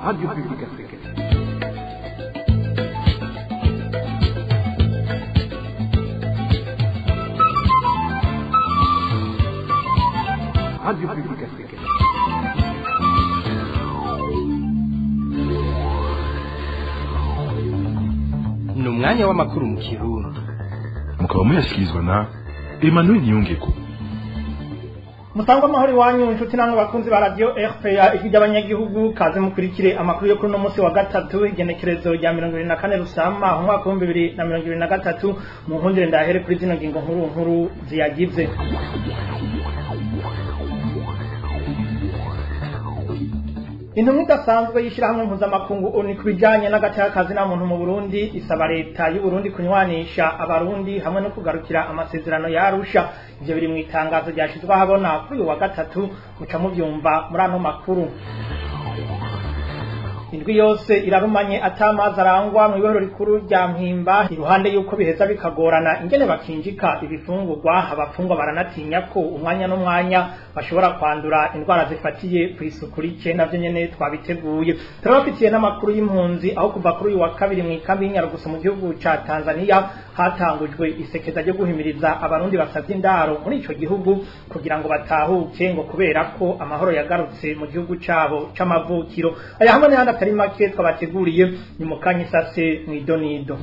Radio Publique Africaine. Radio Publique Africaine. ni umwanya w'amakuru mu kirundi mukaba muyashyikirizwa na emmanuel niyongeko Mutangwa amahoro iwanyu inshuti namwe bakunzi ba radio RPA ijwi ry'abanyagihugu kaze mukurikire amakuru yo kuri uno munsi wa gatatu igenekerezo rya mirongo ibiri na kane rusama umwaka w'ibihumbi bibiri na mirongo ibiri na gatatu mu nkundire ndahere kuri zino ngingo nkuru nkuru ziyagize intumwa idasanzwe y'ishyirahamwe mpuzamakungu oni ku bijyanye n'agateakazi na muntu mu burundi isaba leta y'u Burundi kunywanisha abarundi hamwe no kugarukira amasezerano yarusha ibyo biri mu itangazo ryashyizwe ahabona kuri uyu wa gatatu muca mubyumva muri ano makuru indwi yose irarumanye atamazi arangwa mu ibero rikuru rya mpimba iruhande y'uko biheza bikagorana ingene bakinjika ibifungurwa abafungwa baranatinya ko umwanya n'umwanya bashobora kwandura indwara zifatiye ku isuku rike navyo nyene twabiteguye turabafitiye n'amakuru y'impunzi aho kuva kuri uyu wa kabiri mu ikambi y'inyarugusu mu gihugu ca tanzania hatangujwe isekeza ryo guhimiriza abarundi basavye indaro muri ico gihugu kugira ngo batahuke ngo kubera ko amahoro yagarutse mu gihugu cabo c'amavukiro aya hamwe n'ayandi atari make twabateguriye ni mu kanya isase mw'idonido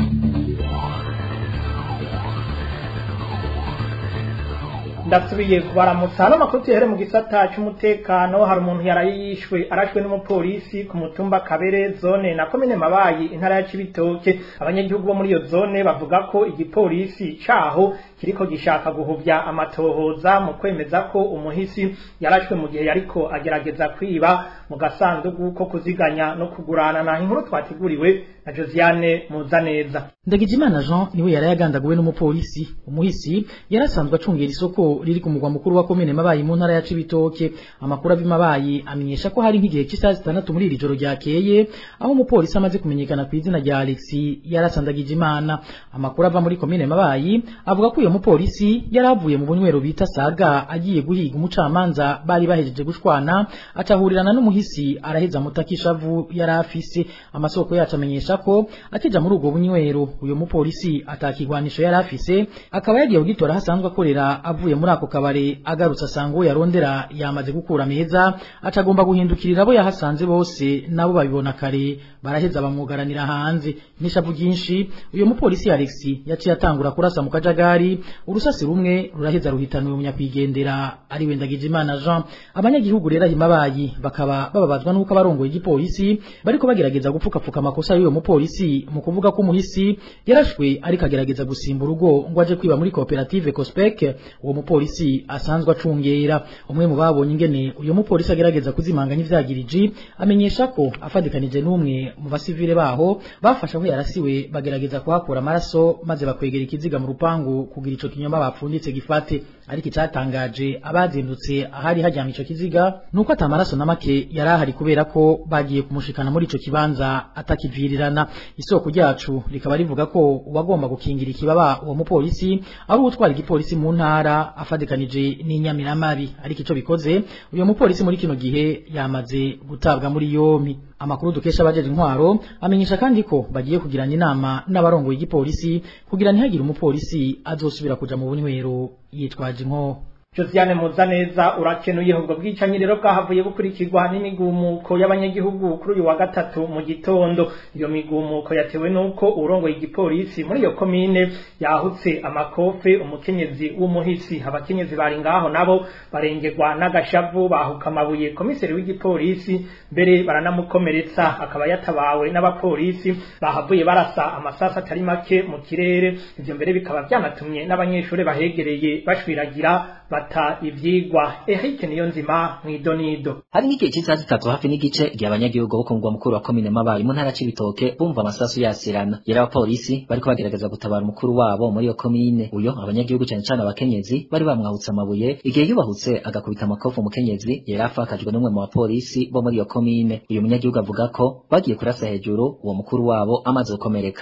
ndasubiye kubaramutsa hano amakuru tuyahere mu gisata c'umutekano hari umuntu yaraye yishwe arashwe n'umupolisi ku mutumba kabere zone na komine mabayi intara ya cibitoke abanyagihugu bo muri iyo zone bavuga ko igipolisi caho kiriko gishaka guhuvya amatohoza mu kwemeza ko umuhisi yarashwe mu gihe yariko agerageza kwiba mu gasandugu ko kuziganya no kugurana na inkuru twateguriwe na Josiane Muzaneza Ndagijimana Jean niwe yari yagandaguwe n'umupolisi umuhisi yarasanzwe acungera isoko riri ku mugwa mukuru wa komine mabayi mu ntara ya Cibitoke amakuru ava mabayi amenyesha ko hari nk'igihe cy'isaha zitandatu muri iri joro ryakeye aho umupolisi amaze kumenyekana ku izina rya Alex yarasandagije imana amakuru ava muri komine mabayi avuga ko uyo mupolisi yari avuye mu bunywero bita saga agiye guhiga umucamanza bari bahejeje gushwana acahurirana n'umuhisi araheza mutakishavu yari afise amasoko yacu amenyesha ko akija muri ubwo bunywero uyo mupolisi atakigwanisho yari afise akaba yagiye kugitora hasanzwe akorera avuye muri ako kabare agarutse asanga uwo yarondera yamaze gukura meza acagomba guhindukirira abo yahasanze bose nabo babibona kare baraheza bamwugaranira hanze n'ishavu ryinshi uyo mupolisi Alex yaciye atangura kurasa mu kajagari urusasi rumwe ruraheza ruhitana uyo munyakwigendera ari wendagije imana Jean abanyagihugu rero ahimabayi bakaba bababazwa nuko abarongoye igipolisi bariko bagerageza gupfukapfuka amakosa y'uyo mupolisi mu kuvuga ko umuhisi yarashwe ariko agerageza gusimba urugo ngo aje kwiba muri koperative Cospec uwo mupolisi asanzwe acungera umwe mu babonye ingene uyo mupolisi agerageza kuzimanganya ivyagiriji amenyesha ko afadikanije n'umwe mu basivile baho bafashe aho yarasiwe bagerageza kuhakura amaraso maze bakwegera ikiziga mu rupangu kugira ico kinyoma bapfunditse gifate ariko icyatangaje abazindutse ahari hajyamye ico kiziga nuko atamaraso na make yari ahari kubera ko bagiye kumushikana muri ico kibanza atakivirirana isoko ryacu rikaba rivuga ko uwagomba gukingira ikibaba uwo mupolisi ari uwutwara igipolisi mu ntara afadikanije n'inyamiramabi ariko ico bikoze uyo mupolisi muri kino gihe yamaze gutabwa muri yompi amakuru dukesha abajeje intwaro amenyesha kandi ko bagiye kugirana inama n'abarongoye igipolisi kugira ntihagire umupolisi azosubira kuja mu bunywero yitwaje inko Josiane Muzaneza urakenuye ubwo bwicanyi rero bwahavuye bukurikirwa n'imigumuko y'abanyagihugu kuri uyu wa gatatu mu gitondo iyo migumuko yatewe nuko urongoye igipolisi muri iyo komine yahutse amakofe umukenyezi w'umuhisi abakenyezi bari ngaho nabo barengerwa n'agashavu bahuka amabuye komiseri w'igipolisi mbere baranamukomeretsa akaba yatabawe n'abapolisi bahavuye barasa amasasa atari make mu kirere ivyo mbere bikaba byanatumye n'abanyeshuri bahegereye bashwiragira bata ivyigwa Eric Niyonzima mwidonido hari nk'igihe cy'isaha zitatu hafi n'igice igihe abanyagihugu bo ku mugwa mukuru wa komine mabayi mu ntara c'ibitoke bumva amasasu yasirana yari abapolisi bariko bagerageza gutabara umukuru wabo muri iyo komine uyo abanyagihugu cane cane abakenyezi bari bamwahutse amabuye igihe yubahutse agakubita amakofu umukenyezi yari afakajwe n'umwe mu bapolisi bo muri iyo komine uyu munyagihugu avuga ko bagiye kurasa hejuru uwo mukuru wabo amaze gukomereka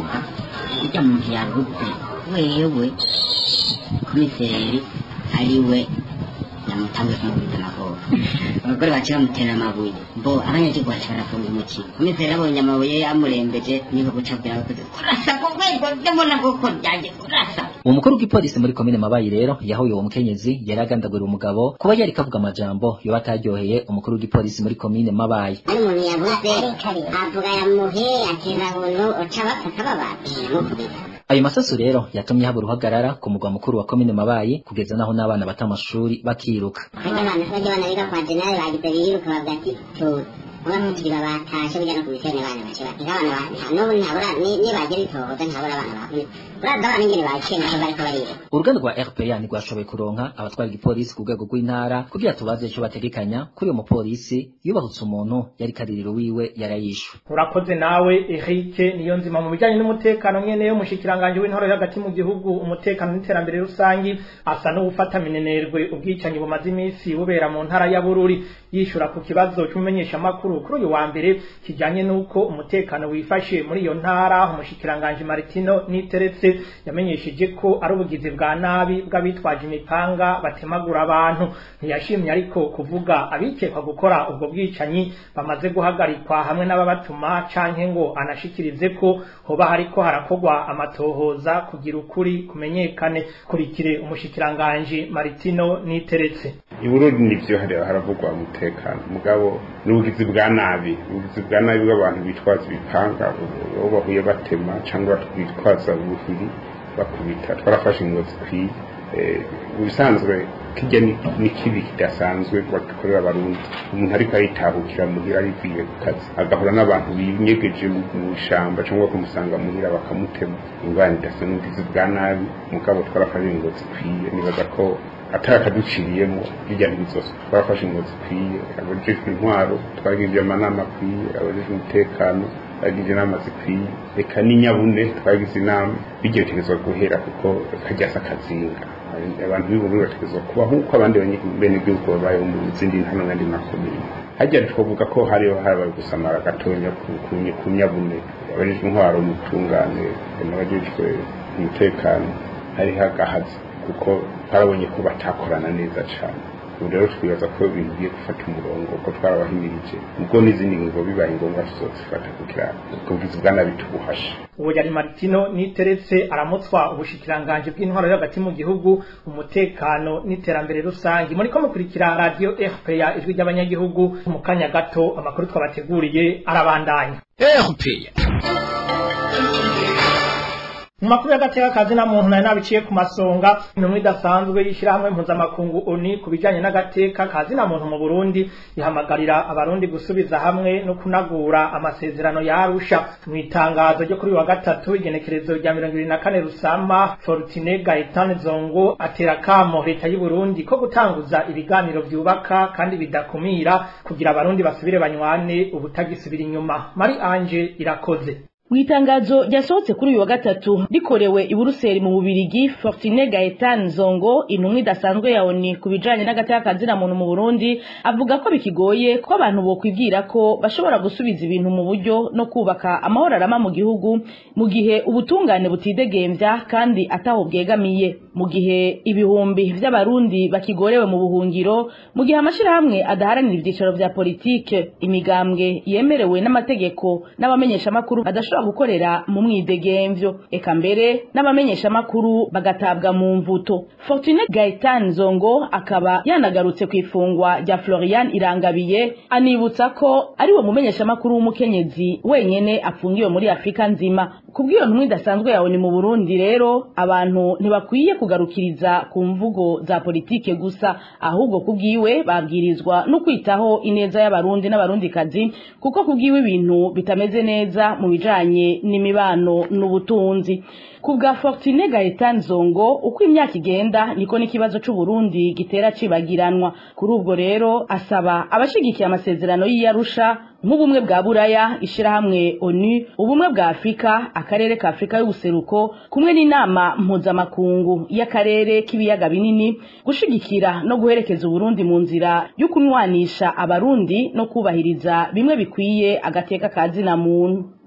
ujya muntu yavuze wewe komiseri ariwe kugira ngo utange kumukubita amakobo abagore baciye bamutera amabuye bo abanyagihugu baciye barafunga umukino komiseri abonye amabuye amurembeje niho guca kugira abakozi kurasa ku rwego ndabona koko byanjye kurasa uwo mukuru w'igipolisi muri komine mabayi rero yahuye uwo mukenyezi yari agandagura umugabo kuba yari kavuga amajambo yoba ataryoheye umukuru w'igipolisi muri komine mabayi ari umuntu yavuze avuga yamuhe atera buntu uca bafata bababwira mukubita ayo masasu rero yatumye haba uruhagarara ku mugwa mukuru wa komine mabayi kugeza naho n'abana bata amashuri bakiruka bajya abana bajya abana biga kwa generali bagize biruka bavuga ati tuzi uba ntutiriba batashe bijya no ku misiyoni abana bace bati nk'abana ba n'ubu ntabura nibagira itohoza ntabura abana bakubita uraza abana ingene baciye naho bariko bariga uruganda rwa rpa ntirwashoboye kuronka abatwara igipolisi ku rwego rw'intara kugira tubaze icyo bategekanya kuri uwo mupolisi yubahutse umuntu yari kaririro wiwe yarayishwe urakoze nawe Eric niyo nzima mu bijyanye n'umutekano nyene yo mushikiranganje w'intore hagati mu gihugu umutekano n'iterambere rusangi asa n'uwufata minenerwe ubwicanyi bumaze iminsi bubera mu ntara ya Bururi yishura ku kibazo cy'umumenyesha makuru kuri uyu wa mbere kijanye n'uko umutekano wifashe muri iyo ntara umushikiranganje Martino niteretse yamenyesheje ko ari ubugizi bwa nabi bw'abitwaje imipanga batemagura abantu ntiyashimye ariko kuvuga abikekwa gukora ubwo bwicanyi bamaze guhagarikwa hamwe n'ababatuma canke ngo anashikirize ko hoba hariko harakogwa amatohoza kugira ukuri kumenyekane kurikire umushikiranganje Martino niteretse iburundi nivyo hariya haravugwa umutekano mugabo n'ubugizi bwa nabi ubugizi bwa nabi bw'abantu bitwaza ibipanga aho bahuye batema cyangwa bitwaza ubuhiri bakubita twarafashe ingo zikwiye mu bisanzwe kijya ni kibi kidasanzwe bagikorera abarundi umuntu ariko aritahukira muhira arivuye ku kazi agahura n'abantu binyegeje mu ishyamba cyangwa kumusanga muhira bakamutema ingwani idasa n'ubugizi bwa nabi mugabo twarafashe ingo zikwiye nibaza ko atari akaduciriyemo bijya ntibizose twarafashe ingo zikwiye abajejwe intwaro twagirije amanama akwiye abajejwe umutekano twagize inama zikwiye reka n'inyabune twagize inama bigerekerezwa guhera kuko kajyasa akazinga abantu b'ubururu bategerezwa kuba nk'uko abandi benegihugu babayeho mu zindi ntano n'andi makomine hajya twavuga ko hariho harabaye gusamara gatonya ku nyabune abajejwe intwaro umutungane n'abajejwe umutekano hariho agahazi kuko twarabonye ko batakorana neza cyane ubu rero twibaza ko ibintu bigiye gufata umurongo ko twarabahimirije ubwo n'izindi ngingo bibaye ngombwa tuzozifata kugira ubwizi bwa nabi tubuhashe uwo yari Martino niteretse aramutswa ubushikiranganje bw'intwaro yo hagati mu gihugu umutekano n'iterambere rusange muri ko mukurikira radio RPA ijwi ry'abanyagihugu mu kanya gato amakuru twabateguriye arabandanya RPA mu makuru y'agateka kazi na muntu nari nabiciye ku masonga intumwa idasanzwe y'ishyirahamwe mpuzamakungu oni ku bijyanye n'agateka kazi na muntu mu burundi ihamagarira abarundi gusubiza hamwe no kunagura amasezerano yarusha mu itangazo ryo kuri wa gatatu igenekerezo rya mirongo ibiri na kane rusama fortine gaetan zongo atera kamo leta y'u burundi ko gutanguza ibiganiro byubaka kandi bidakumira kugira abarundi basubire banywane ubutagisubira inyuma mari anje irakoze mu itangazo ryasohotse kuri uyu wa gatatu rikorewe i buruseli mu bubirigi fortine gaetan zongo intumwa idasanzwe ya oni ku bijanye n'agateka kazina muntu mu burundi avuga ko bikigoye ko abantu bokwibwira ko bashobora gusubiza ibintu mu buryo no kubaka amahoro arama mu gihugu mu gihe ubutungane butidegemvya kandi ataho bwegamiye mu gihe ibihumbi vy'abarundi bakigorewe mu buhungiro mu gihe amashirahamwe adaharanira ivyicaro vya politike imigambwe yemerewe n'amategeko n'abamenyeshamakuru badashobora gukorera mu mwidegemvyo eka mbere n'abamenyeshamakuru bagatabwa mu mvuto fortune gaetan zongo akaba yanagarutse ku ifungwa rya florian irangabiye anibutsa ko ari we mumenyeshamakuru w'umukenyezi wenyene afungiwe muri afurika nzima kubw'iyo ntumwa idasanzwe yawe ni mu burundi rero abantu ntibakwiye kugarukiriza ku mvugo za politike gusa ahubwo kubwiwe babwirizwa no kwitaho ineza y'abarundi n'abarundikazi kuko kubwiwe ibintu bitameze neza mu bijanye n'imibano n'ubutunzi ku bwa Fortune Gaetan Zongo uko imyaka igenda niko n'ikibazo c'u Burundi gitera cibagiranwa kuri ubwo rero asaba abashigikiye amasezerano y'Iyarusha nk'ubumwe bwa Buraya ishirahamwe ONU ubumwe bwa Afrika akarere ka Afrika y'ubuseruko kumwe n'inama mpuzamakungu y'akarere k'ibiyaga binini gushigikira no guherekeza Uburundi mu nzira yo kunwanisha abarundi no kubahiriza bimwe bikwiye agateka kazina muntu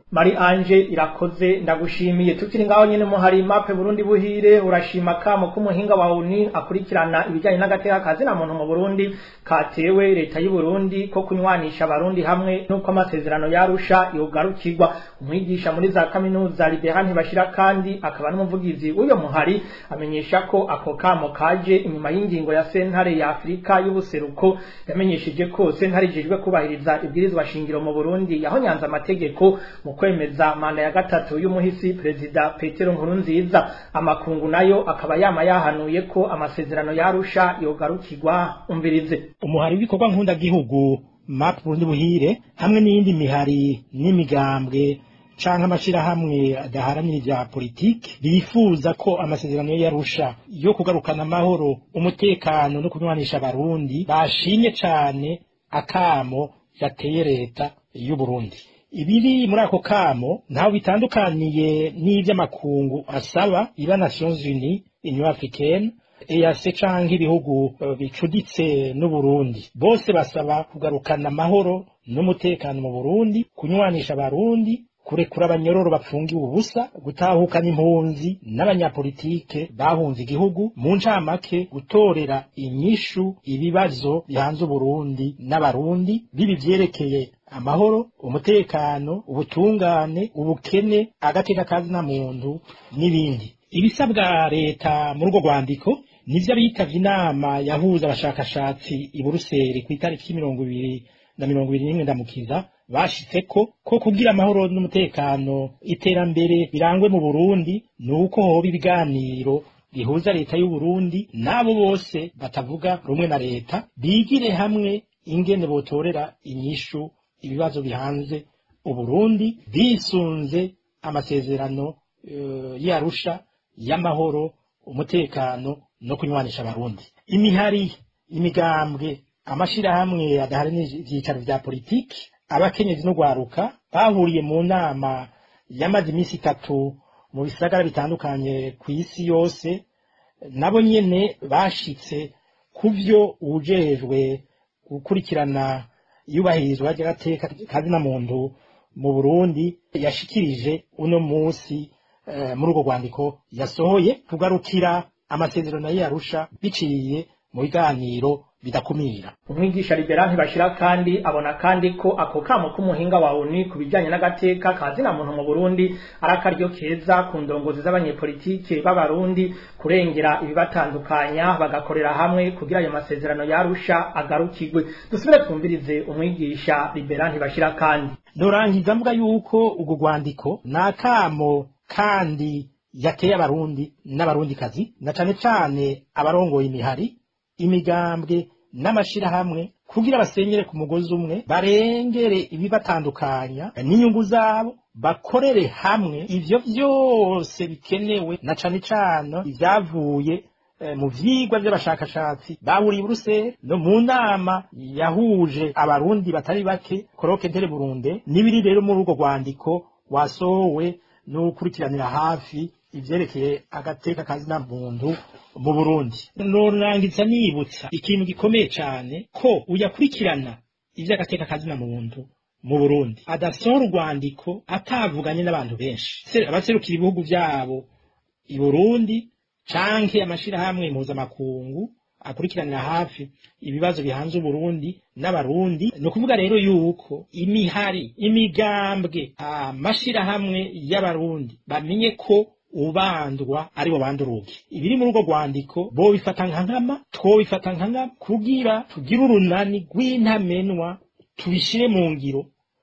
Mari Anje irakoze ndagushimiye tukiri ngaho nyene muhari mape Burundi buhire urashima kamo kumuhinga wa UNI akurikirana ibijyanye n'agateka kazi na muntu mu Burundi katewe leta y'u Burundi ko kunywanisha abarundi hamwe nuko amasezerano yarusha yogarukirwa umwigisha muri za kaminuza Liberal ntibashira kandi akaba n'umuvugizi w'uyo muhari amenyesha ko ako kamo kaje inyuma y'ingingo ya sentare ya Afrika y'ubuseruko yamenyesheje ko sentare ijejwe kubahiriza ibwirizwa shingiro mu Burundi yahonyanze amategeko mu kwemeza manda ya gatatu y'umuhisi perezida Petero Nkurunziza amakungu nayo akaba yama yahanuye ko amasezerano yarusha yogarukirwa umvirize umuhari w'ibikorwa nkunda gihugu map Burundi buhire hamwe n'iyindi mihari n'imigambwe canke amashirahamwe adaharanira ivya politiki bifuza ko amasezerano yarusha yo kugarukana amahoro umutekano no kunywanisha abarundi bashimye cane akamo yateye leta y'u Burundi ibiri muri ako kamo ntaho bitandukaniye n'ivy'amakungu asaba iba Nations Unies Union Africaine EAC canke ibihugu bicuditse n'Uburundi bose basaba kugarukana amahoro n'umutekano mu Burundi kunywanisha abarundi kurekura abanyororo bapfungiwe ubusa gutahukana impunzi n'abanyapolitike bahunze igihugu mu ncamake gutorera inyishu ibibazo bihanze Uburundi n'abarundi bibi vyerekeye amahoro umutekano ubutungane ubukene agateka kazi na muntu n'ibindi ibisabwa leta muri urwo rwandiko nivyo abitavye inama yahuza abashakashatsi i Buruseli ku itariki mirongo ibiri na mirongo ibiri n'imwe ndamukiza bashitseko ko kugira amahoro n'umutekano iterambere birangwe mu Burundi nuko hoba ibiganiro bihuza leta y'u Burundi n'abo bose batavuga rumwe na leta bigire hamwe ingene botorera inyishu ibibazo bihanze Uburundi bisunze amasezerano uh, yarusha y'amahoro umutekano no kunywanisha abarundi imihari imigambwe amashirahamwe adaharanira ivyicaro vya politiki abakenyezi no gwaruka bahuriye mu nama yamaze iminsi itatu mu bisagara bitandukanye ku isi yose nabo nyene bashitse kuvyo ujejwe gukurikirana iyubahirizwa ry'agateka kazina muntu mu Burundi yashikirije uno musi uh, muri urwo rwandiko yasohoye kugarukira amasezerano yarusha biciye mu biganiro bidakumira umwigisha Liberal ntibashira kandi abona kandi ko ako kamo k'umuhinga wa ONU kubijanye n'agateka kazina muntu mu Burundi arakaryo keza ku ndongozi z'abanyepolitike b'abarundi kurengera ibibatandukanya bagakorera hamwe kugira ayo masezerano yarusha agarukirwe dusubire twumvirize umwigisha Liberal ntibashira kandi Norangiza mvuga yuko ugo rwandiko nakamo kandi yateye abarundi n'abarundikazi na cane cane abarongoye imihari imigambwe n'amashirahamwe kugira basenyere ku mugozi umwe barengere ibibatandukanya n'inyungu zabo bakorere hamwe ivyo vyose bikenewe na cane cane ivyavuye mu vyigwa vy'abashakashatsi bahuriye i Buruseli no mu nama yahuje abarundi batari bake koroke ntere Burunde n'ibiri rero muri urwo rwandiko wasohowe n'ukurikiranira hafi ivyerekeye agateka kazina muntu mu Burundi norangiza nibutsa ikintu gikomeye cane ko uyakurikirana ivy'agateka kazina muntu mu Burundi adasohora urwandiko atavuganye n'abantu benshi abaserukira ibihugu vyabo i Burundi canke amashirahamwe mpuzamakungu akurikiranira hafi ibibazo bihanze Uburundi n'abarundi ni ukuvuga rero yuko imihari imigambwe amashirahamwe y'abarundi bamenye ko ubandwa ari bo banduruke ibiri muri urwo rwandiko bo bifata nka nkama two bifata nka nkama kugira tugire urunani rw'intamenwa tubishire mu ngiro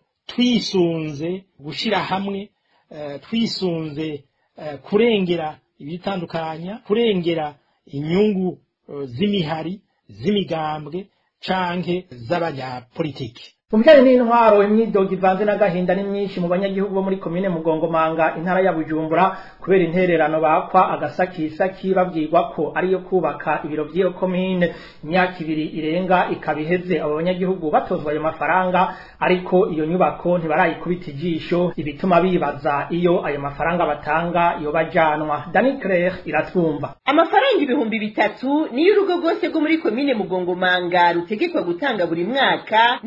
twisunze gushira hamwe uh, twisunze uh, kurengera ibitandukanya kurengera inyungu uh, z'imihari z'imigambwe canke z'abanyapolitiki mu bijyanye n'intwaro imyidogo ivanze n'agahinda ni myinshi mu banyagihugu bo muri komine mugongomanga intara ya bujumbura kubera intererano bakwa agasakisaki babwirwa ko ariyo kubaka ibiro by'iyo komine imyaka ibiri irenga ikaba iheze abo banyagihugu batozwa ayo mafaranga ariko iyo nyubako ntibarayikubita ijisho ibituma bibaza iyo ayo mafaranga batanga iyo bajanwa dani claire iratwumva amafaranga ibihumbi bitatu niyo urugo rwose rwo muri komine mugongomanga rutegekwa gutanga buri mwaka n'intere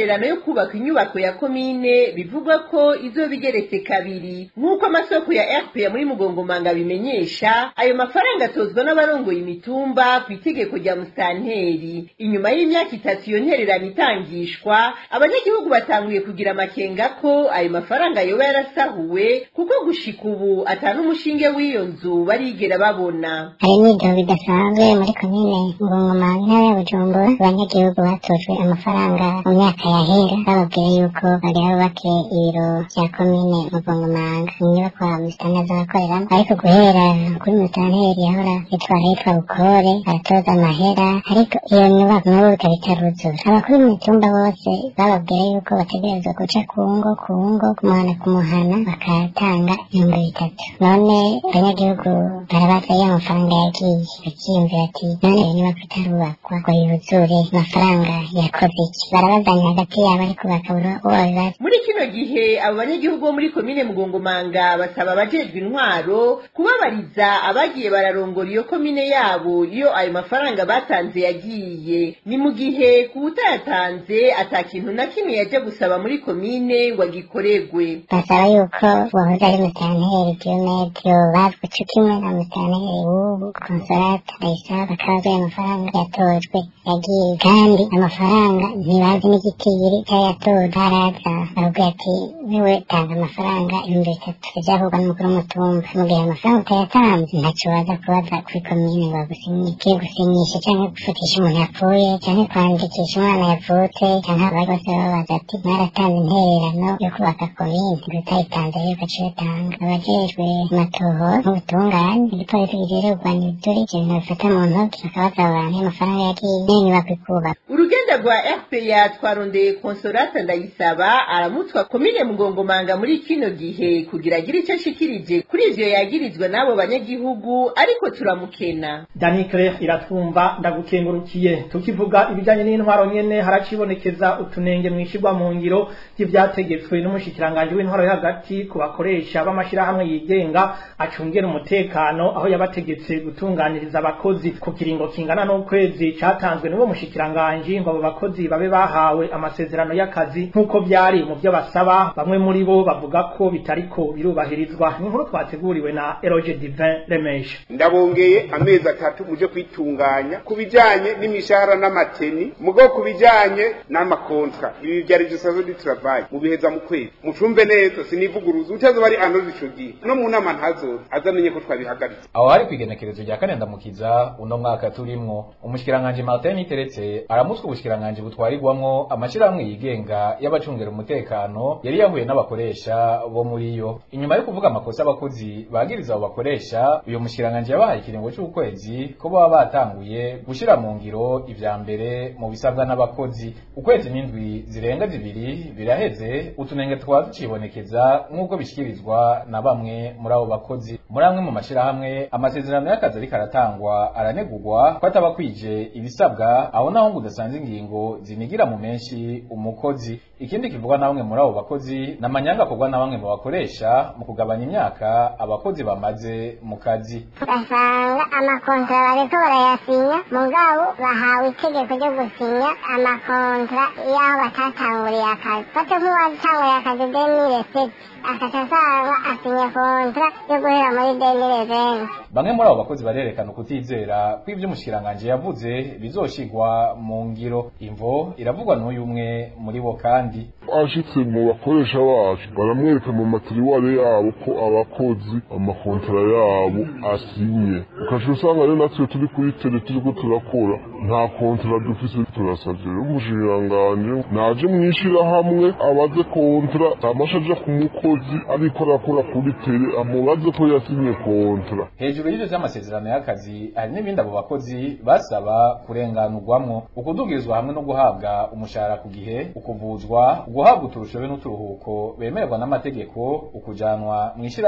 intererano yo kubaka inyubako ya komine bivugwa ko izoba igeretse kabiri nk'uko amasoko ya rpa muri mugongomanga bimenyesha ayo mafaranga atozwa n'abarongoye imitumba ku itegeko rya musitanteri inyuma y'imyaka itatu iyo ntererano itangishwa abanyagihugu batanguye kugira amakenga ko ayo mafaranga yoba yarasahuwe kuko gushika ubu ata n'umushinge w'iyo nzu barigera babona hari n'ibyo bidasanzwe muri komine ngongoma intara ya bujumbura abanyagihugu batojwe amafaranga mu myaka yahera bababwira yuko bagira bubake ibiro bya komine mugongomanga inyubako musitani azabakoreramo ariko guhera kuri musitanteri yahora yitwara yitwa bukore aratoza amahera ariko iyo nyubako nabo bikaba itaruzura abakuru b'imitumba bose bababwira yuko bategerezwa guca ku ngo ku ngo kumuhana ku muhana bakatanga ibihumbi bitatu none abanyagihugu barabaza ya mafaranga yagiye bakiyumvira ati none iyo nyubako itarubakwa ngo yuzure amafaranga yakoze iki barabazanya hagati yabo ariko bakabura uwo babibaza muri kino gihe abo banyagihugu bo muri komine mugongomanga basaba abajejwe intwaro kubabariza abagiye bararongora iyo komine yabo iyo ayo mafaranga batanze yagiye ni mu gihe ku utayatanze ata kintu na kimwe yaje gusaba muri komine ngo agikoregwe basaba yuko wahoze ari musitanteri diyomede yobazwa co kimwe na musitanteri w'ubu konsolata ndayisaba bakabazwa ayo mafaranga yatojwe yagiye kandi amafaranga ntibazi n'igitiri cy'ayatoje haraza baravuga ati wewe tanga amafaranga ibihumbi bitatu ivyavugwa n'umukuru w'umutumba mu gihe amafaranga utayatanze ntaco baza kubaza kuri komine ngo bagusinyike gusinyisha canke gufutisha umuntu yapfuye canke kwandikisha umwana yavutse canke abari bose babaza ati mwaratanze intererano yo kubaka komine utayitanze rero ugaca uyatanga abajejwe amatoho n'ubutungane igipolisi kijejwe kurwanya ibituri ivyo bintu bifata mu ntoki bakabaza abantu amafaranga yagiye n'inyubako ikubaka urugenda rwa rpa twarondeye konsolata ndayisaba aramutswa komine mugongomanga muri kino gihe kugira agire icyo ashikirije kuri ivyo yagirizwa n'abo banyagihugu ariko turamukena danikre iratwumva ndagukengurukiye tukivuga ibijyanye n'intwaro nyene haracibonekeza utunenge mwishirwa mu ngiro ry'ivyategetswe n'umushikiranganji w'intwaro yo hagati ku bakoresha b'amashirahamwe yigenga acungera umutekano aho yabategetse gutunganiriza abakozi ku kiringo kingana n'ukwezi catanzwe n'uwo mushikiranganji ngo abo bakozi babe bahawe amasezerano y'akazi nk'uko vyari mu vyo basaba bamwe muri bo bavuga ko bitariko birubahirizwa ni inkuru twateguriwe na Eroge Divin Remesha ndabongeye amezi atatu muje kwitunganya ku bijanye n'imishahara n'amateni mugo ku bijanye n'amakontra ibi vyari dusazo du travail mu biheza mu kwezi mucumve neza sinivuguruza utazo bari anoze ico gihe no mu nama ntazoza azamenye ko twabihagaritse aho hari kwigenekerezo rya kane ndamukiza uno mwaka turimwo umushikiranganje Martin Niteretse aramutswe ubushikiranganje butwarirwamwo amashirahamwe yigenga y'abacungera umutekano yari yahuye n'abakoresha bo muri yo inyuma yo kuvuga amakosa abakozi bagiriza abo bakoresha uyu mushikiranganje yabahaye ikiringo c'ukwezi ko baba batanguye gushira mu ngiro ivya mbere mu bisabwa n'abakozi ukwezi n'indwi zirenga zibiri biraheze utunenge twaba ducibonekeza nk'uko bishikirizwa na bamwe muri abo bakozi muri amwe mu mashirahamwe amasezerano y'akazi ariko aratangwa aranegurwa ko ataba kwije ibisabwa aho naho ngo udasanze ingingo zinigira mu menshi umukozi ikindi kivugwa na bamwe muri abo bakozi ni amanyanga akorwa na bamwe mu bakoresha mu kugabanya imyaka abakozi bamaze mu kazi ugasanga amakontra bariko barayasinya mugabo bahawe itegeko ryo gusinya amakontra y'aho batatanguriye akazi fate nk'uwatanguriye akazi demire seti akaca asanga asinya kontra yo guhera muri demire veni bamwe muri abo bakozi barerekana ukutizera ko ivyo umushikiranganje yavuze bizoshigwa mu ngiro imvo iravugwa n'uyu umwe muri bo kandi ashitse mu bakoresha bacu baramwereka mu matiriware yabo ko abakozi amakontara yabo asinye ukaca usanga rero natwe turi kuri tele turiko turakora nta kontara dufise turasavye rero umushikiranganji naje mw'ishirahamwe abaze kontara amasha aja ku mukozi ariko arakora kuri tele amubaze ko yasinye kontara hejuru y'ivyo vy'amasezerano y'akazi hari n'ibindi abo bakozi basaba kurenganurwamwo ukudugirizwa hamwe no guhabwa umushahara ku gihe ukuvuzwa guhabwa uturusho be n'uturuhuko bemererwa n'amategeko ukujanwa mw'ishirahamwe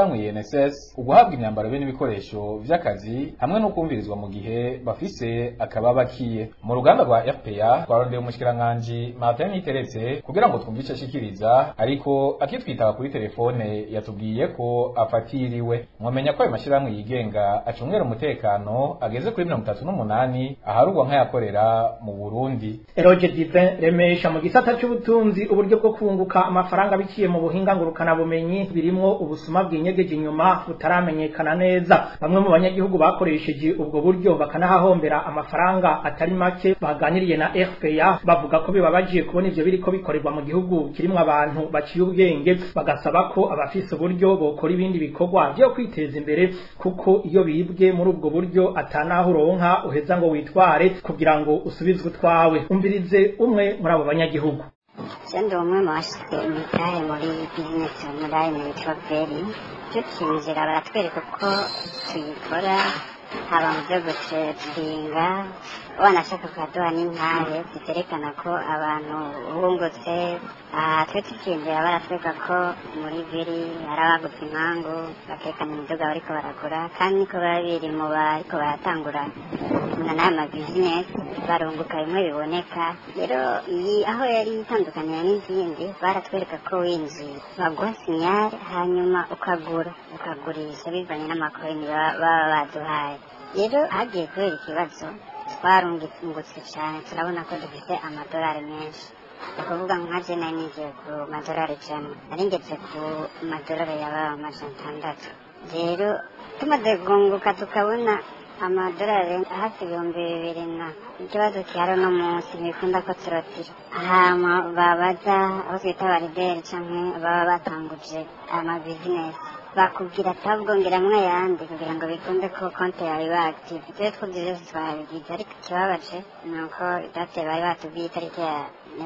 INSS uguhabwa imyambaro be n'ibikoresho vy'akazi hamwe no kumvirizwa mu gihe bafise akababakiye mu ruganda rwa RPA twarondeye umushikiranganje Martin Niteretse kugira ngo twumve ico ashikiriza ariko akitwitaba kuri telefone yatubwiye ko afatiriwe mwamenya ko ayo mashirahamwe yigenga acungera umutekano ageze kuri mirongo itatu n'umunani aharugwa nk'ayakorera mu Burundi Eroge Divin remesha mu gisata cy'ubutunzi uburyo bwo kunguka amafaranga biciye mu buhinga ngurukana bumenyi birimwo ubusuma bwinyegeje inyuma butaramenyekana neza bamwe mu banyagihugu bakoresheje ubwo buryo bakanahahombera amafaranga atari make baganiriye na RPA bavuga ko bibabajiye kubona ivyo biriko bikorerwa mu gihugu kirimwo abantu baciye ubwenge bagasaba ko abafise uburyo bokora ibindi bikorwa byo kwiteza imbere kuko iyo bibwe muri ubwo buryo atanaho uronka uheza ngo witware kugira ngo usubizwe utwawe umvirize umwe muri abo banyagihugu Sendo umwe mu bashyize imitahe muri bizinesi onurayini witwa veri tukinjira baratwereka uko tuyikora haba mu byo gucetinga wanashaka kuhaduha n'intahe ziterekana ko abantu bungutse aha twe tukinjira baratwereka ko muri veri hari abagutse impangu bakerekana imiduga bariko baragura kandi niko biba biri mu bariko baratangura n'aya mabizinesi barunguka bimwe biboneka rero iyi aho yari itandukaniye n'izindi baratwereka ko winjiye baguha sinyari hanyuma ukagura ukagurisha bivanye n'amakorini baba baduhaye rero hagiye kubera ikibazo twarungutse cyane turabona ko dufite amadolari menshi ni ukuvuga nka jena nigiye ku madolari ijana nari ngeze ku madolari yaba amajana atandatu rero tumaze kunguka tukabona amadolari hafi ibihumbi bibiri na ikibazo gihari uno munsi ntibikunda ko turotira hama babaza aho twita barideri canke baba batanguje amabizinesi bakubwira atabwongeramwo ayandi kugira ngo bikunde ko konti yawe iba active twe twumva byose twabigize ariko ikibabaje ni uko date bari batubwiye itariki ya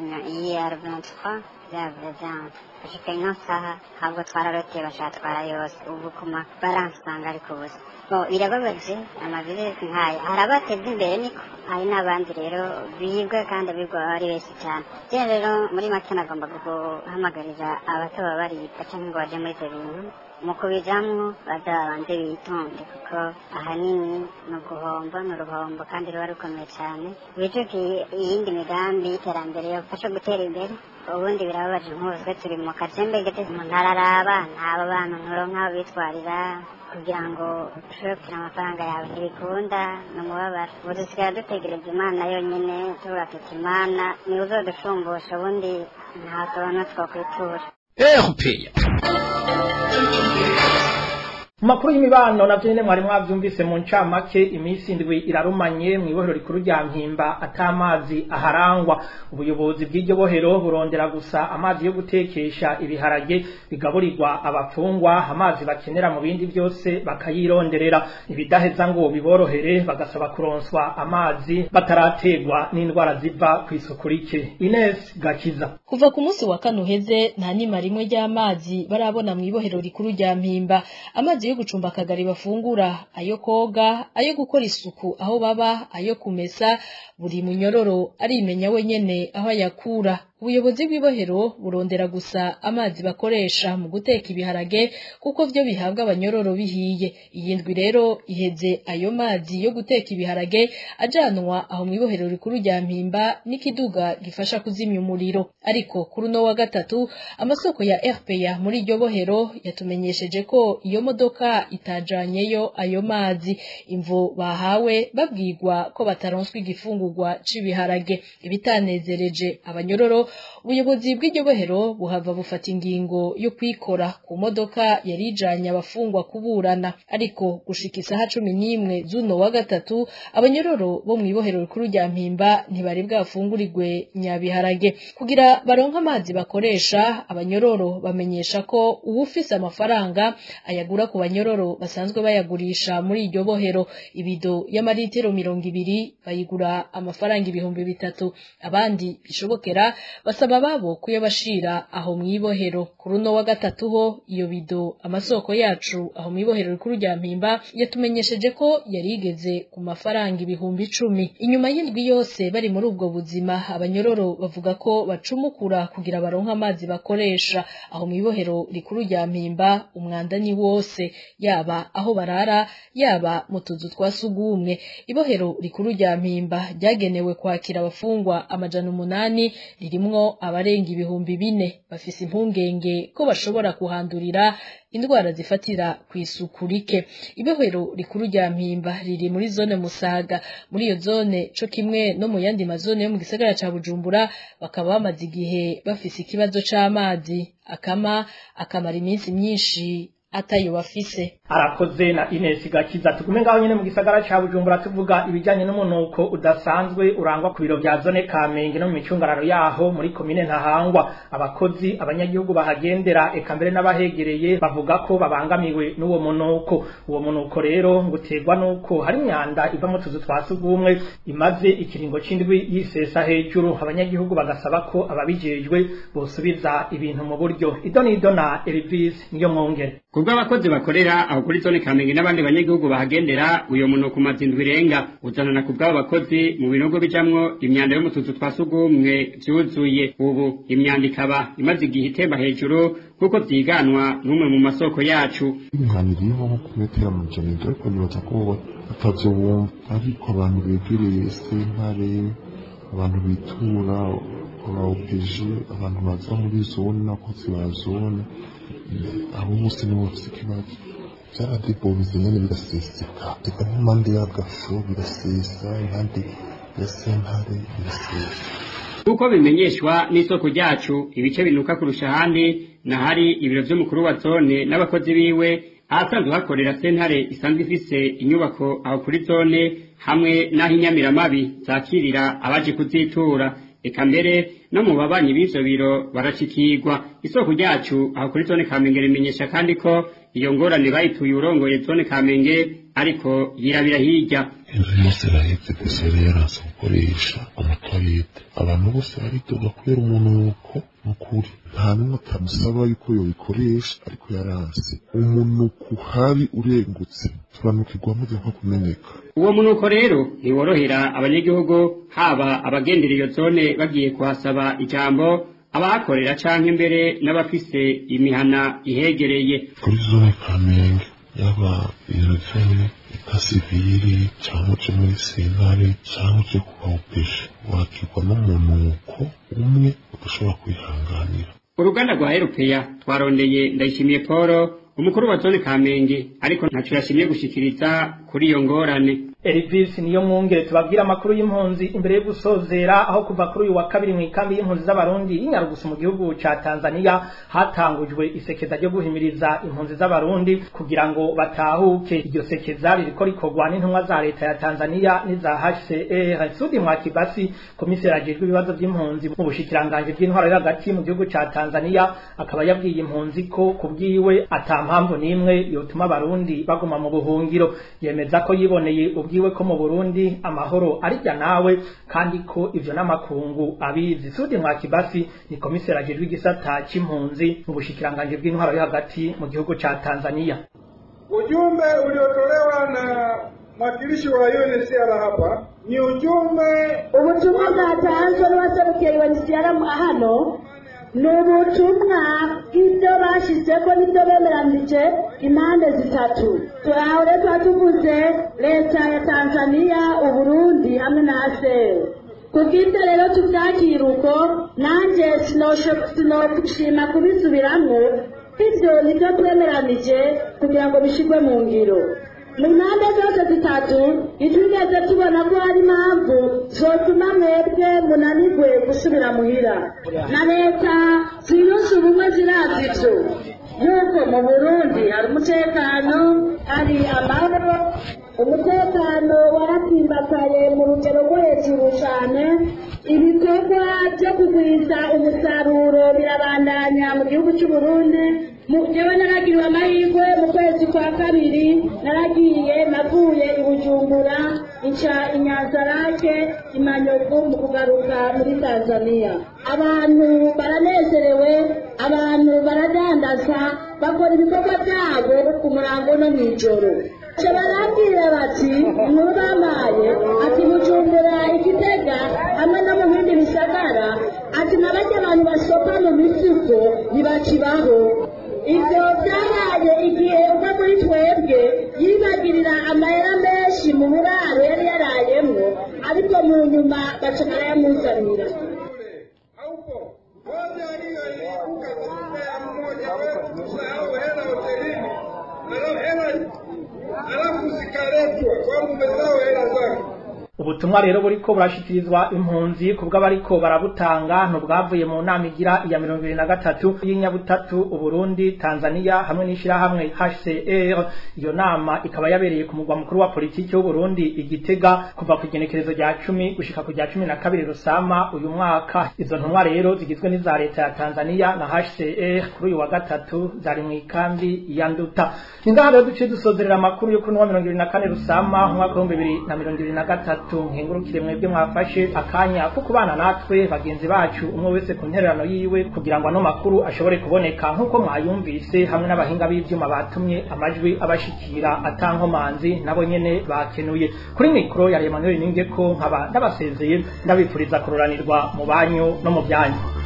ya vingt-trois yavrezanse gushika ino saha ahubwo twararoteye bashatwara yose ubu kuma baransanga ariko ubusa bo birababaje amabizinesi nk'aya hari abateza imbere niko hari n'abandi rero bibwa kandi bigwa ari benshi cyane rero rero muri make nagomba guhamagarira abataba baribwa cyangwa ngo baje muri ibyo bintu mu kubijamwo bazabanze bitonde kuko ahanini ni uguhomba ni uruhombo kandi ruba rukomeye cyane wicuke iyindi migambi y'iterambere yofasha gutera imbere ubundi birababaje nk'ubuzwe turi mu kajembe gete umuntu araraba ntaba bantu nturonka aho bitwarira kugira ngo ushobore kugira amafaranga yawe ntibikunda ni umubabaro ubu dusigaye dutegereza imana yonyine tuvuga tuti imana niwe uzodushumbusha ubundi nta sobanuro twakwitura erupeya mu makuru y'imibano navyo nyene mwari mwavyumvise mu ncamake iminsi indwi irarumanye mw'ibohero rikuru rya mpimba atamazi aharangwa ubuyobozi bw'iryo bohero burondera gusa amazi yo gutekesha ibiharage bigaburirwa abafungwa amazi bakenera mu bindi byose bakayironderera ibidaheza ngo biborohere bagasaba kuronswa amazi batarategwa n'indwara ziva ku isuku rike Ines Gakiza kuva ku munsi wa kane uheze nta nima rimwe ry'amazi barabona mw'ibohero rikuru rya mpimba amazi yo gucumba akagari bafungura ayo koga ayo gukora isuku aho baba ayo kumesa buri munyororo arimenya wenyene aho ayakura ubuyobozi bw'ibohero burondera gusa amazi bakoresha mu guteka ibiharage kuko vyo bihabwa abanyororo bihiye iyi ndwi rero iheze ayo mazi yo guteka ibiharage ajanwa aho mw'ibohero rikuru rya mpimba n'ikiduga gifasha kuzimya umuriro ariko kuri uno wa gatatu amasoko ya RPA muri iryo bohero yatumenyesheje ko iyo modoka itajanyeyo ayo mazi imvo bahawe babwirwa ko bataronswa igifungurwa c'ibiharage ibitanezereje abanyororo ubuyobozi bw'iryo bohero buhava bufata ingingo yo kwikora ku modoka yari ijanye abafungwa kuburana ariko gushika isaha cumi n'imwe z'uno wa gatatu abanyororo bo mw'ibohero rikuru rya mpimba ntibari bwafungurirwe nyabiharage kugira baronke amazi bakoresha abanyororo bamenyesha ko uwufise amafaranga ayagura ku banyororo basanzwe bayagurisha muri iryo bohero ibido y'amaritiro mirongo ibiri bayigura amafaranga ibihumbi bitatu abandi bishobokera basaba babo kuyabashira aho mwibohero kuri uno wa gatatu ho iyo bido amasoko yacu aho mwibohero rikuru rya mpimba yatumenyesheje ko yari igeze ku mafaranga ibihumbi icumi inyuma y'indwi yose bari muri ubwo buzima abanyororo bavuga ko bacumukura kugira baronke amazi bakoresha aho mwibohero rikuru rya mpimba umwanda ni wose yaba aho barara yaba mu tuzu twa sugumwe ibohero rikuru rya mpimba ryagenewe kwakira abafungwa amajana umunani ririmwo abarenga ibihumbi bine bafise impungenge ko bashobora kuhandurira indwara zifatira ku isuku rike ibohero rikuru rya mpimba riri muri zone musaga muri iyo zone co kimwe no mu yandi mazone yo mu gisagara ca bujumbura bakaba bamaze igihe bafise ikibazo c'amazi akama akamara iminsi myinshi atayo bafise arakoze na Ines Gakiza tugume ngaho nyene mu gisagara ca Bujumbura tuvuga ibijanye n'umunuko udasanzwe urangwa ku biro vya zone Kamenge no mu micungararo yaho muri komine Ntahangwa abakozi abanyagihugu bahagendera eka mbere n'abahegereye bavuga ko babangamiwe n'uwo munuko uwo munuko rero nguterwa nuko hari imyanda iva mu tuzu twa sugumwe imaze ikiringo c'indwi yisesa hejuru abanyagihugu bagasaba ko ababijejwe bosubiza ibintu mu buryo idonido na Elvis niyo mwongere kubwo abakozi bakorera aho kuri zone Kamenge n'abandi banyagihugu bahagendera uyo munuko umaze indwi irenga uzanana ku bw'abo bakozi mu binogo bijamwo imyanda yo mu tuzu twa sugumwe vyuzuye ubu imyanda ikaba imaze igihe itemba hejuru kuko vyiganwa n'umwe mu masoko yacu umwanda iriho nko ku metero amajana ibyo ariko nibaza ko batavyo bumva ariko abantu begereye sentare abantu bitura aba opeje abantu baza muri zone n'abakozi ba zone abo bose nibo bafise ikibazo vyaradebobize nyene biraseseka eka n'impande y'agafu birasesa impande ya sentare birasesa nk'uko bimenyeshwa n'isoko ryacu ibice binuka kurusha ahandi nahari ibiro vy'umukuru wa zone n'abakozi biwe ahasanzwe hakorera sentare isanzwe ifise inyubako aho kuri zone hamwe n'aho inyamiramabi zakirira abaje kuzitura eka mbere no mu babanyi b'ivyo biro barashikirwa isoko ryacu aho kuri zone kamenge rimenyesha kandi ko iyo ngorane bayituye urongoye zone kamenge ariko yirabira hirya inzu yose irahetse gusa yari yaranse gukoresha amatoilette abantu bose baridoga kubera umunuko nukuri nta n'umwe atamusaba yuko yobikoresha ariko yaranse umunuko uhari urengutse turanukirwa maze nko kumeneka uwo munuko rero ntiworohera abanyagihugu haba abagendera iyo zone bagiye kuhasaba ijambo abahakorera canke mbere n'abafise imihana ihegereye kuri zone kamenge yaba irevene ikasiviri cyangwa uje muri sentare cyangwa uje kubaupesha wakirwa n'umunuko umwe udashobora kwihanganira uruganda rwa erupeya twarondeye ndayishimiye paul umukuru wa zone kamenge ariko ntaco yashimye gushikiriza kuri iyo ngorane Elvis niyo mwungere tubabwira amakuru y'impunzi imbere yo gusozera aho kuva kuri uyu wa kabiri mu ikambi y'impunzi z'abarundi y'inyarugusu mu gihugu ca Tanzania hatangujwe isekeza ryo guhimiriza impunzi z'abarundi kugira ngo batahuke iryo sekeza ririko rikorwa n'intumwa za leta ya Tanzania n'iza HCR Sudi Mwakibasi komiseri ajejwe ibibazo by'impunzi mu bushikiranganje bw'intwaro yo hagati mu gihugu ca Tanzania akaba yabwiye impunzi ko kubwiwe ata mpamvu n'imwe yotuma abarundi baguma mu buhungiro yemeza ko yiboneye ubwiwe ko mu Burundi amahoro arijya nawe kandi ko ivyo n'amakungu abizi Sudi Mwakibasi ni komiseri ajejwe igisata c'impunzi mu bushikiranganje bw'intwaro yo hagati mu gihugu ca Tanzania Ujumbe uliotolewa na mwakilishi wa UNHCR hapa ni ujumbe ubutumwa bwatanzwe n'uwaserukiye UNHCR hano ni ubutumwa bw'ibyo bashyizeko n'ibyo bemeranije impande zitatu turaho rero tuba tuvuze leta ya tanzania uburundi hamwe na aseri kubw'ibyo rero tubyakira uko nanjye sinoshima kubisubiramwo ibyo nibyo twemeranije kugira ngo bishyirwe mu ngiro mu mpande zose zitatu ntitwigeze tubona ko hari impamvu zotuma mwebwe munanirwe gusubira muhira na leta ziyunze ubumwe zirazi ibyo yuko mu burundi hari umutekano hari amahoro umutekano waratsimbataye mu rugero rwo hejuru cyane ibikorwa byo kugwiza umusaruro birabandanya mu gihugu cy'u Burundi jewe naragiriwe amahirwe mu kwezi kwa kabiri naragiye navuye i bujumbura nca inyanzarake imanyovu mu kugaruka muri tanzania abantu baranezerewe abantu baradandaza bakora ibikorwa byabo ku murango no mw'ijoro nca barambwira bati nkuru bamaye ati bujumbura igitega hamwe no mu bindi bisagara ati nabajya abantu basopa mu mifuko ntibakibaho ibyo byabaye igihe umwe muri twebwe yibagirira amahera menshi mu buraro yari yarayemwo ariko mu nyuma baca barayamuzanira alafu zikaletwa kwamba umesahau hela zake ubutumwa rero buriko burashikirizwa impunzi kubwo abariko barabutanga ntubwavuye mu nama igira iya mirongo ibiri na gatatu y'inyabutatu uburundi tanzania hamwe n'ishirahamwe hcr iyo nama ikaba yabereye ku mugwa mukuru wa politiki w'uburundi igitega kuva ku igenekerezo rya cumi gushika ku rya cumi na kabiri rusama uyu mwaka izo ntumwa rero zigizwe n'iza leta ya tanzania na hcr kuri uyu wa gatatu zari mu ikambi ya nduta ningaha rero duciye dusozerera amakuru yo kuri wa mirongo ibiri na kane rusama umwaka w'ibihumbi bibiri na mirongo ibiri na gatatu nkengurukire mwebwe mwafashe akanya ko kubana natwe bagenzi bacu umwe wese ku ntererano yiwe kugira ngo ano makuru ashobore kuboneka nk'uko mwayumvise hamwe n'abahinga b'ivyuma batumye amajwi abashikira atankomanzi nabo nyene bakenuye kuri mikoro ya Emmanuel Ningeko nkaba ndabasezeye ndabipfuriza kuroranirwa mu banyu no mu byanyu